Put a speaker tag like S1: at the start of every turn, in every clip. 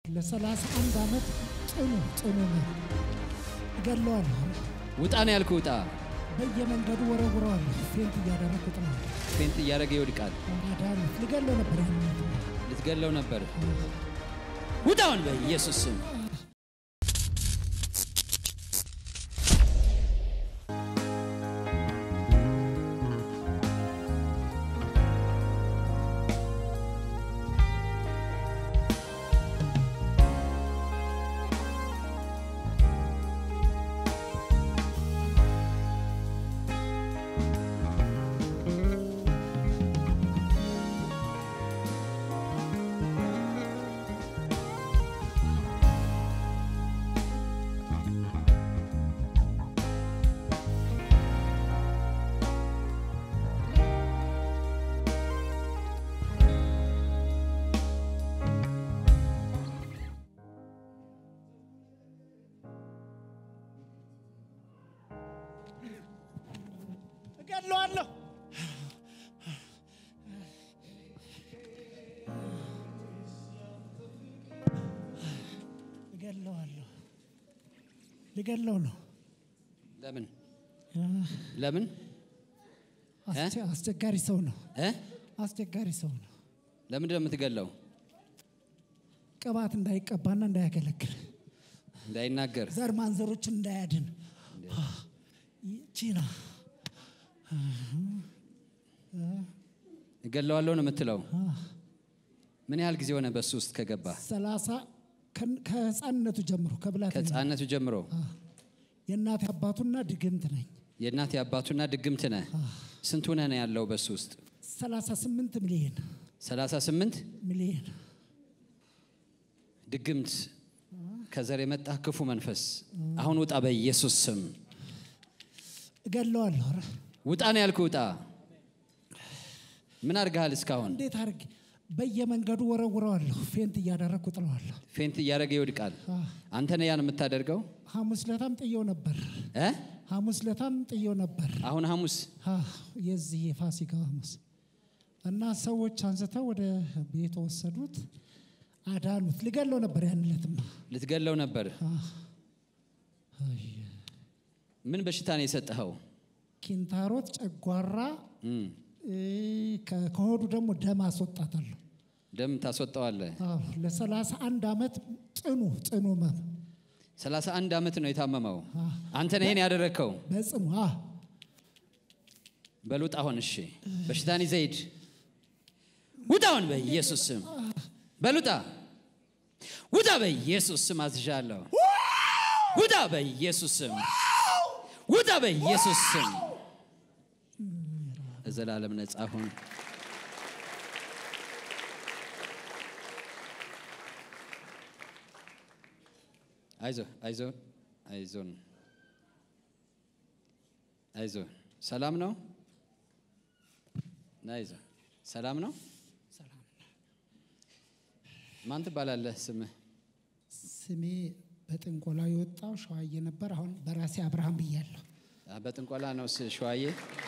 S1: ለሰላሳ አንድ ዓመት ጽኑ ጽኑ ነው። እገለዋለሁ።
S2: ውጣ ነው ያልኩህ። ውጣ።
S1: በየመንገዱ ወረውረዋለሁ። ፌንት እያደረግኩ ጥለዋለሁ።
S2: ፌንት እያደረገ ይወድቃል።
S1: አዳኑት። ልገለው ነበር ያን
S2: ልትገለው ነበር። ውጣውን በኢየሱስ ስም
S1: እገለዋለሁ። እገለዋለሁ። ልገለው ነው።
S2: ለምን ለምን
S1: አስቸ- አስቸጋሪ ሰው ነው።
S2: እ
S1: አስቸጋሪ ሰው ነው።
S2: ለምንድን ነው የምትገለው?
S1: ቅባት እንዳይቀባና እንዳያገለግል
S2: እንዳይናገር
S1: ዘር ማንዘሮችን እንዳያድን ቺና
S2: እገለዋለሁ ነው የምትለው? ምን ያህል ጊዜ ሆነ በሱ ውስጥ ከገባ?
S1: ሰላሳ ከን- ከህፃንነቱ ጀምሮ ከብላት
S2: ከህፃነቱ ጀምሮ
S1: የእናቴ አባቱና ድግምት ነኝ።
S2: የእናት የአባቱና ድግምት ነህ። ስንት ሆነህ ነው ያለው በሱ ውስጥ?
S1: ሰላሳ ስምንት ሚሊዮን
S2: 38
S1: ሚሊዮን
S2: ድግምት ከዘር የመጣ ክፉ መንፈስ አሁን ውጣ በኢየሱስ ስም
S1: እገለዋለሁ። ኧረ
S2: ውጣ ነው ያልኩህ ውጣ ምን አድርገሃል እስካሁን
S1: እንዴት አድርጌ በየመንገዱ ወረውረዋለሁ። ፌንት እያደረግኩ ጥለዋለሁ።
S2: ፌንት እያደረገ ይወድቃል አንተ ነህ ያን የምታደርገው
S1: ሐሙስ ለታም ጥየው ነበር።
S2: እ
S1: ሐሙስ ለታም ጥየው ነበር።
S2: አሁን ሐሙስ
S1: አ፣ የዚህ የፋሲካ ሐሙስ እና ሰዎች አንስተው ወደ ቤት ወሰዱት፣ አዳኑት። ልገለው ነበር ያን ዕለትማ።
S2: ልትገለው ነበር
S1: አ፣ አይ፣
S2: ምን በሽታ ነው የሰጠኸው
S1: ኪንታሮት፣ ጨጓራ
S2: እም፣
S1: እ፣ ከ- ከሆዱ ደግሞ ደም አስወጣታለሁ።
S2: ደም ታስወጣዋለህ
S1: አዎ፣ ለሰላሳ አንድ ዓመት ጽኑ ጽኑ ህመም
S2: 31 ዓመት ነው የታመመው
S1: አ፣
S2: አንተ ነህ ይሄን ያደረግከው
S1: በጽኑ አ፣
S2: በሉጥ አሁን እሺ በሽታን ይዘህ ሂድ ውጣውን በኢየሱስ ስም በሉጣ ውጣ በኢየሱስ ስም አዝዣለሁ ውጣ በኢየሱስ ስም ውጣ በኢየሱስ ስም ለዘላለም ነጻ ሁን አይዞ አይዞ አይዞን አይዞ ሰላም ነው አይዞ ሰላም ነው
S1: ሰላም።
S2: ማን ትባላለህ ስምህ
S1: ስሜ በጥንቆላ የወጣው ሸዋዬ ነበር። አሁን በራሴ አብርሃም ብያለሁ።
S2: አ፣ በጥንቆላ ነው ስ- ሸዋዬ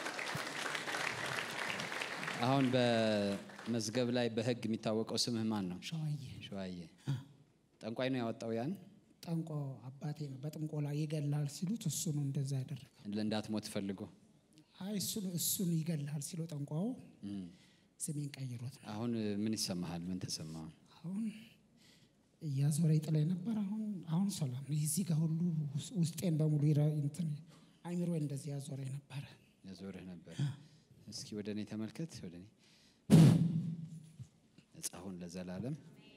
S2: አሁን በመዝገብ ላይ በህግ የሚታወቀው ስምህ ማን ነው
S1: ሸዋዬ
S2: ሸዋዬ ጠንቋይ ነው ያወጣው ያን
S1: ጠንቆ አባቴ ነው። በጥንቆላ ይገላል ሲሉት እሱ ነው እንደዛ ያደረገ።
S2: እንዳትሞት ፈልጎ
S1: አይ እሱን እሱን ይገላል ሲለው ጠንቋው ስሜን ቀይሮት ነው።
S2: አሁን እ፣ ምን ይሰማሃል ምን ተሰማህ
S1: አሁን እያዞረ ይጥለኝ ነበር። አሁን አሁን ሰላም ነው። እዚህ ጋር ሁሉ ውስ- ውስጤን በሙሉ ይራ- እንትን አይምሮ እንደዚህ ያዞረ ነበረ።
S2: ያዞርህ ነበር እስኪ ወደ እኔ ተመልከት ወደ እኔ ነጻ ሁን ለዘላለም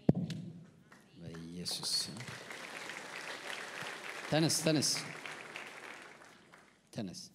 S2: በኢየሱስ ስም ተነስ ተነስ ተነስ